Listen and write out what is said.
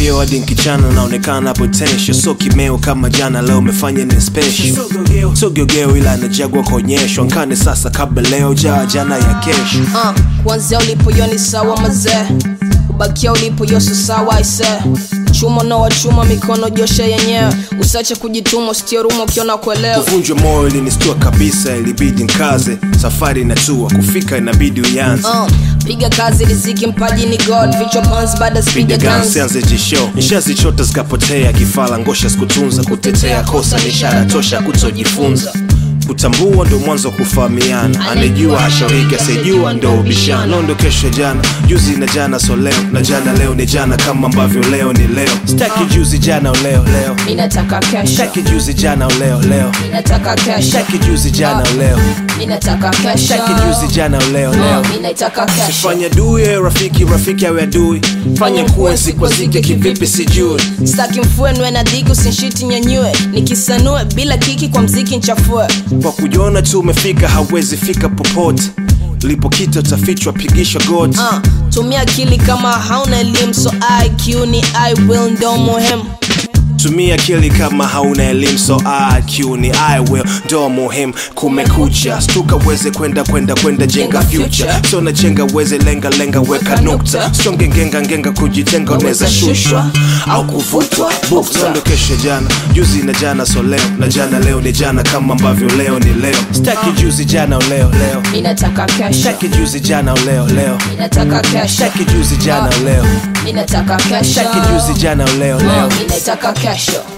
Sogogeo hadi nkichana naonekana potential, so kimeo kama jana, leo umefanya ni special. Sogogeo ila najagwa kuonyeshwa, nkane sasa kabla leo jaa jana ya kesho. uh, kuanzia ulipoyo ni sawa mazee kubakia ulipoyo so sawa aise chuma noa chuma mikono joshe yenyewe usache kujituma usitie ruma ukiona kuelewa Kuvunjwa moyo ilinistua kabisa, ilibidi nkaze, safari inatua, kufika inabidi uyanze. uh, piga kazi riziki mpaji ni god vichwa pans baada Piga spiga gansi guns anze jisho, nishazichota zikapotea, kifala ngosha sikutunza, kutetea kosa ni ishara tosha kutojifunza. Kutambua ndo mwanzo wa kufahamiana, anejua hashauriki, asijua ndo ubishana. Leo ndo kesho jana, juzi na jana so leo, na jana leo ni jana, kama ambavyo leo ni leo. Staki juzi jana leo leo, inataka kesho staki juzi jana leo leo, inataka kesho staki juzi jana leo, inataka kesho staki juzi jana leo leo. Uh, inataka kesho Fanya duye rafiki, rafiki awe adui, fanya kuenzi kwa zike kivipi sijui staki mfuenwe na dhiki usinshiti nyanyue nikisanue bila kiki kwa mziki nchafue kwa kujiona tu umefika hawezi fika popote lipo kitu tafichwa pigisha goti uh, tumia akili kama hauna elimu so iq ni i will ndo muhimu tumia akili kama hauna elimu so IQ ni I will ndo muhimu kumekucha stuka uweze kwenda kwenda kwenda jenga future so na jenga uweze lenga lenga weka nukta songe ngenga ngenga kujitenga unaweza shushwa au kuvutwa bukta ndo kesho jana juzi na jana so leo na jana leo ni jana kama ambavyo leo ni leo staki juzi jana leo leo inataka kesho staki juzi jana leo leo inataka kesho staki juzi jana leo inataka kesho staki juzi jana leo leo Uh, inataka kesho